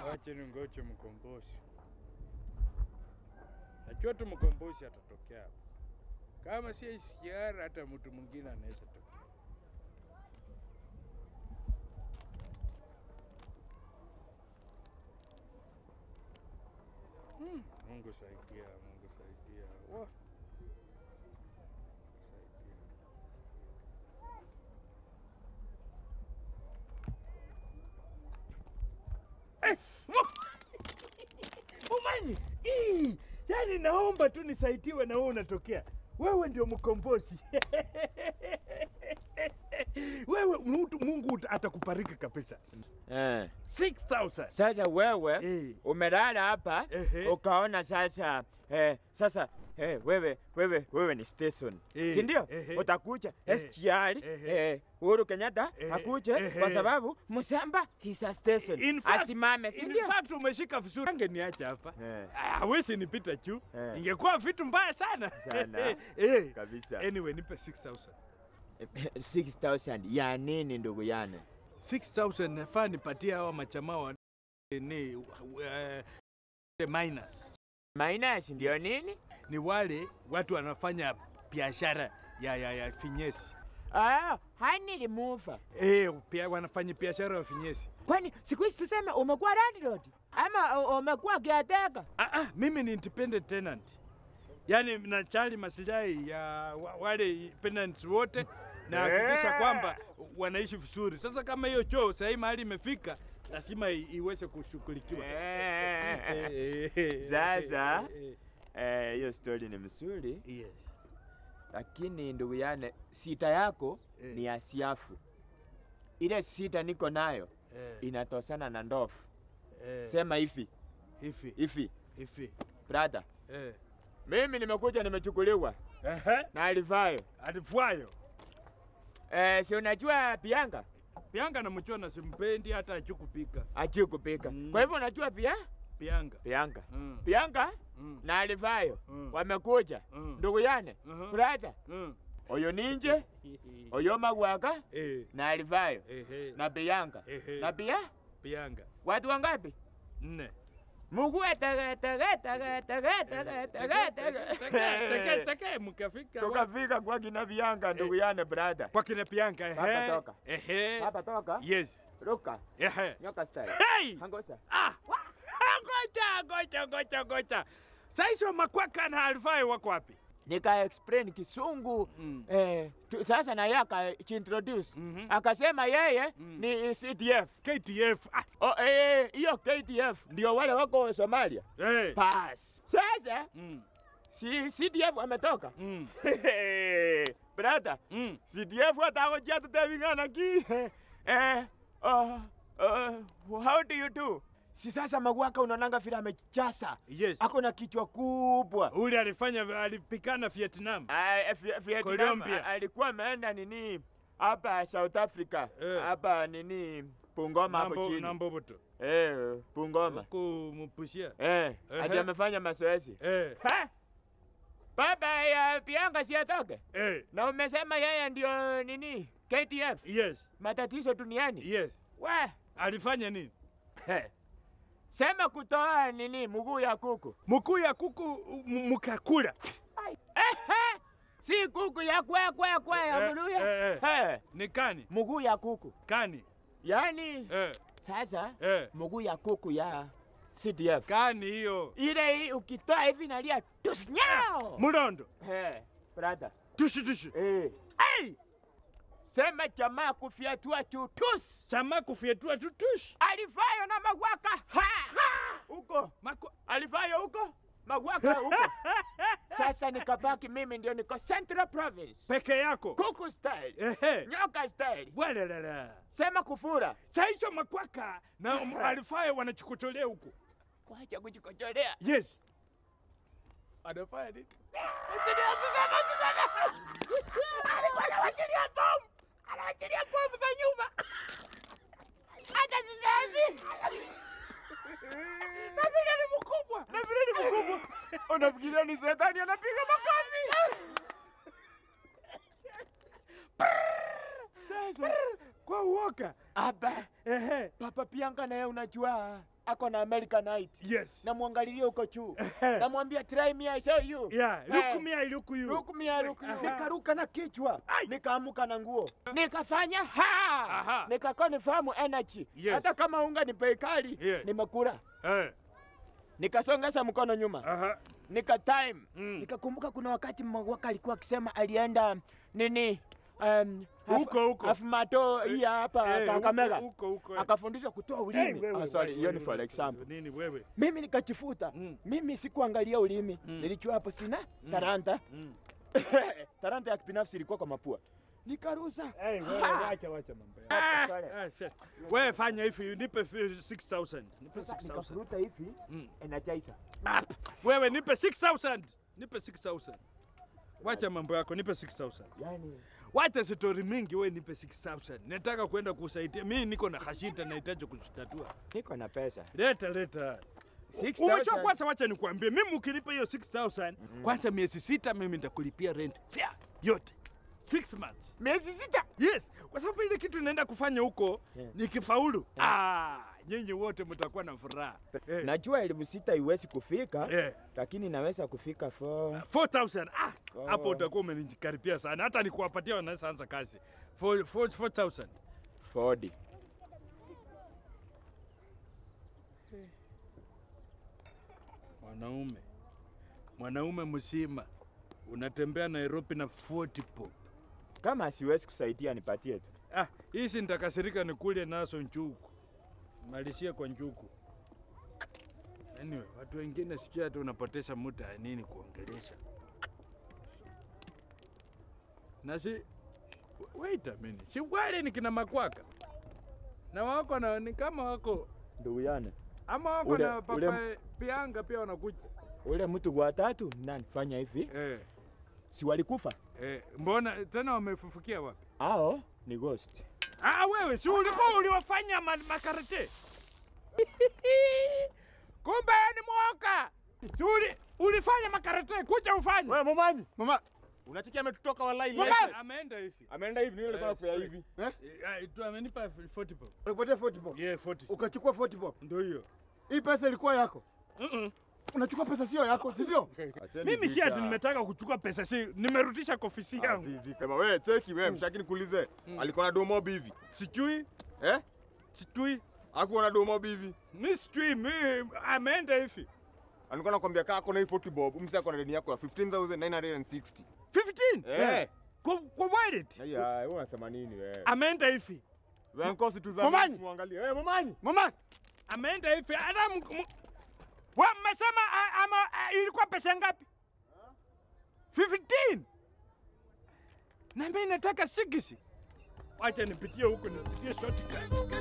Wache ningoje mkombozi. Najua tu mkombozi atatokea hapa. Kama si SGR, hata mtu mwingine anaweza tokea. Hmm, Mungu saidia, Mungu saidia. Wah. Saidia. Umanyi, Ii, yani naomba tu nisaidiwe na wewe unatokea. Wewe ndio mkombozi. wewe mtu Mungu uta- atakubariki kabisa. Eh. 6000. Sasa wewe Eh. umelala hapa Ehe. ukaona sasa eh, sasa eh, wewe wewe wewe ni station Eh, si ndio? ehe. Utakuja Eh, SGR ehe. eh, Uhuru Kenyatta Ehe, akuje ehe. kwa sababu Musamba is a station In fact- asimame, si In ndio? fact umeshika vizuri. Angeniacha hapa. Eh. Ah, Hawezi nipita juu. Eh. Ingekuwa vitu mbaya sana. Sana. eh. Kabisa. Anyway, nipe 6000. 6000 ya nini ndugu yane? 6000 nafaa nipatie hawa machamaa wa ni uh, minus. Minus ndio nini? Ni wale watu wanafanya biashara ya, ya, ya finyesi. Ah, hani limufa. Eh, pia wanafanya biashara ya finyesi. Kwani siku hizi tuseme umekuwa landlord ama u- umekuwa caretaker? Ah, ah, mimi ni independent tenant. Yaani nachali maslahi ya wa- wale tenants wote na hakikisha kwamba wanaishi vizuri. Sasa kama hiyo choo sahii mahali imefika lazima i- iweze kushughulikiwa. Eh. Eh, Sasa eh, eh, eh, hiyo story ni mzuri, eh, yes. lakini ndugu yane, sita yako Eh. ni ya siafu. Ile sita niko nayo Eh, inatosana na ndofu. eh, Sema hivi hivi hivi, hivi. brother, Eh. mimi nimekuja nimechukuliwa Ehe, na alivayo. alifwayo. Eh, si unajua pianga Pianga namjua na simpendi hata achukupika. achi kupika Mm. kwa hivyo unajua pia Pianga. pianga Mm. pianga Mm. na alivayo Mm. wamekuja Mm. ndugu yane Mhm. brother Mm. oyo ninje oyo magwaka Eh, na alivayo ehe, na pianga Ehe. na pia Pianga. watu wangapi Nne. mugue tege tege tege tege tege tege tege Teke mkafika. tukafika kwa kina pianga ndugu yane brother Kwa kina Pianga. Ehe. Hapa toka. Ehe. hapa toka Yes. ruka Ehe. nyoka style Hey! hangosa Ah! Ngoja, ngoja, ngoja, ngoja. Sasa makwaka na alfai wako wapi? nika explain kisungu Mm. eh, tu, sasa na yeye akaintroduce Mhm. akasema yeye Mm. ni CDF KTF. Ah, Oh, eh, hiyo KDF ndio wale wako Somalia eh. pass sasa Mm. si CDF wametoka Mm. brother Mm. CDF watakojia tutavingana ki eh, uh, uh, how do you do si sasa magwaka unaonanga vile amechasa Yes. ako na kichwa kubwa Ule alifanya alipikana Vietnam. Ah, eh, Vi- Vietnam Colombia. a- alikuwa ameenda nini hapa South Africa Eh. hapa nini Bungoma hapo Nambo- chini Namboboto. eh, Bungoma Kumpushia. eh, Ehe. ati amefanya mazoezi Eh. Ha? baba ya Bianga si atoke Eh. na umesema yeye ndio nini KTF Yes. matatizo duniani Yes. we Alifanya nini? he. sema kutoa nini mguu ya kuku Mkuu ya kuku m- mkakula. Ehe. si kuku ya kwe kwe kwe ya Eh, mluya eh, He. Ni kani? mguu ya kuku Kani. yani Eh. sasa Eh. mguu ya kuku ya CDF Kani hiyo. ile hii ukitoa hivi nalia tusnyao Mulondo. He, brother Tushi tushi. eh. Ai! sema jamaa kufyatua chutus Chama kufyetua tutushi. alifayo na magwaka ha, ha. huko Mako. alifayo huko magwaka huko sasa nikabaki mimi ndio niko Central Province Peke yako. kuku style Ehe. nyoka style Bwelelele. sema kufura Saizo makwaka na m- alifaya wanachukutolea huku. kwacha kuchikojolea Yes. Anafanya nini? alikuwa anawachilia bomu anawachilia bomu za nyuma hata sasa hivi na vile ni mkubwa na vile ni mkubwa unafikiria ni shetani anapiga makofi sasa Kwa uoka. aba Ehe. papa pianga naye unajua ako na Americanite. Yes. Namwangalilia huko juu. Namwambia try me I show you. Yeah, Eh. look me, I look you. Look me, I look you. Aha. Nikaruka na kichwa. Ai. Nikaamuka na nguo. Nikafanya ha. Aha. Nikakonfirm energy. Yes. Hata kama unga ni bei kali, Yeah. nimekula. Eh. Nikasongeza mkono nyuma. Aha. nika time Mm. nikakumbuka kuna wakati mwaka alikuwa akisema alienda nini um, haf- Huko, huko. Afumato hii hapa Eh, Kakamega huko, huko, huko. akafundishwa kutoa Hey, ulimi. wewe, Ah, sorry, wewe, hiyo ni wewe, for wewe, example. Nini wewe? Mimi nikachifuta. Mm. Mimi sikuangalia ulimi. Mm. Nilijua hapo sina talanta. Mm. talanta ya kibinafsi ilikuwa kwa mapua. Nikarusa. Hey, wewe Ha! wacha wacha mambo yako. Ah, sorry. Ah, shit. Wewe fanya hivi, nipe fi- 6000. Nipe Sasa 6000. nikafuruta hivi Mm. energizer. Ah, Wewe nipe 6000. Nipe 6000. Wacha mambo yako, nipe 6000. Yaani Wacha story mingi, wewe nipe 6000. Nataka kwenda kusaidia. Mimi niko na hashita nahitaji kuzitatua. niko na pesa. Leta leta. 6000. Umechua kwanza, wacha nikwambie, mimi ukinipa hiyo 6000 kwanza, miezi sita mimi nitakulipia rent fare yote 6 months. miezi sita. Yes, kwa sababu ile kitu inaenda kufanya huko Yeah. nikifaulu, ah, nyinyi wote mtakuwa na furaha. Eh, Najua elimu sita iwezi kufika, eh, lakini naweza kufika for 4000 ah, Oh. hapo utakuwa umenikaribia sana, hata nikuwapatia wanaweza anza kazi 4 4 4000 40. Mwanaume, mwanaume mzima unatembea Nairobi na 40 pop. Kama siwezi kusaidia nipatie tu. Ah, hizi nitakasirika nikule nazo njugu. Malishia kwa njugu. Anyway, watu wengine sijui hata unapoteza muda ya nini kuongelesha. Na si wait a minute. Si wale ni kina makwaka. Na wako na ni kama wako Ndugu yana. ama wako Ule- na papa ule- pianga pia wanakuja. Ule mtu wa tatu nani fanya hivi? Eh, Si walikufa? eh, mbona tena wamefufukia wapi? Hao ni ghost. Ah, wewe si ulikuwa uliwafanya ma makarate? Kumbe ni mwoka. Si uli, ulifanya makarate, kuja ufanye. Wewe mamanyi, mama. Unachikia ametutoka wallahi Mama, leo. ameenda hivi. Ameenda hivi nini nilikuwa Eh, nakupea straight. hivi. Eh? Eh, eh, tu amenipa 40 bob. Unakupatia 40 bob. Yeah, 40. Ukachukua 40 bob. Ndio hiyo. Hii pesa ilikuwa yako. Mm-mm. Unachukua pesa sio yako, si ndio? Mimi si ati nimetaka kuchukua pesa, si nimerudisha kwa ofisi yangu. Azizi kama wewe cheki wewe mshaki nikuulize. Alikuwa na domo hivi. Sijui, Eh? sijui. Hakuwa na domo hivi. Mimi sijui, mimi ameenda hivi. Alikuwa anakuambia kaa ako na hii 40 bob, msi ako na deni yako ya 15960. 15. Eh. Kwa kwa wallet. Haya, wewe unasema nini wewe? Ameenda hivi. Wewe nkosi tu za Mamanyi! muangalie. Wewe mamanyi, mama. Ameenda hivi. Hata m- m- wa mmesema a- ama a- ilikuwa pesa ngapi? 15. Na mimi nataka 6. Wacha nipitie huko nipitie shortcut.